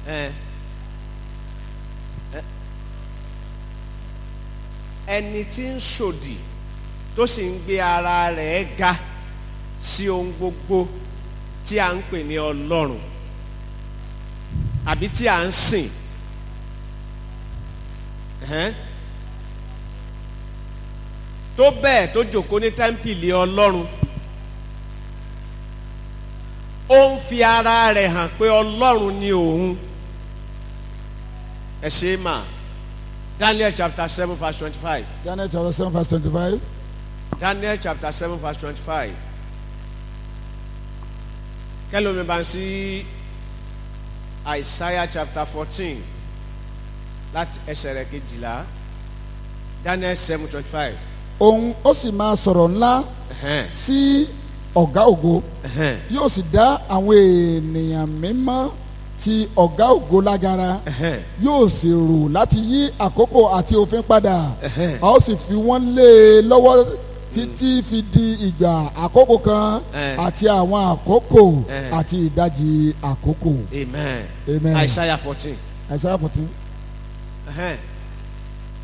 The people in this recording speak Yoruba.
ẹ ẹ ẹni tí ń ṣòdì tó sì ń gbé ara rẹ̀ ga sí ohun gbogbo tí a ń pè ní ọlọ́run àbí tí a ń sìn ẹ̀hẹ́n. tó bẹ́ẹ̀ tó jòkó ní tẹ́ḿpìlì ọlọ́run ó ń fi ara rẹ̀ hàn pé ọlọ́run ni òun ẹ ṣe é mà Daniel chapter seven verse twenty-five Daniel chapter seven verse twenty-five. Daniel chapter seven verse twenty-five kẹlòmí bá ń sí Isaiah chapter fourteen láti ẹsẹ̀ rẹ̀ kejìlá Daniel seven twenty-five. òun ó sì máa sọ̀rọ̀ ńlá sí ọ̀gá ògo yóò sì dá àwọn ènìyàn mímọ́ ti ọ̀gá ògo lágara yóò sì rò láti yí àkókò àti òfin padà a ó sì fi wọ́n lé e lọ́wọ́ títí fi di ìgbà àkókò kan Eh. àti àwọn àkókò Eh. àti ìdajì àkókò amen amen Isaiah fourteen Isaiah fourteen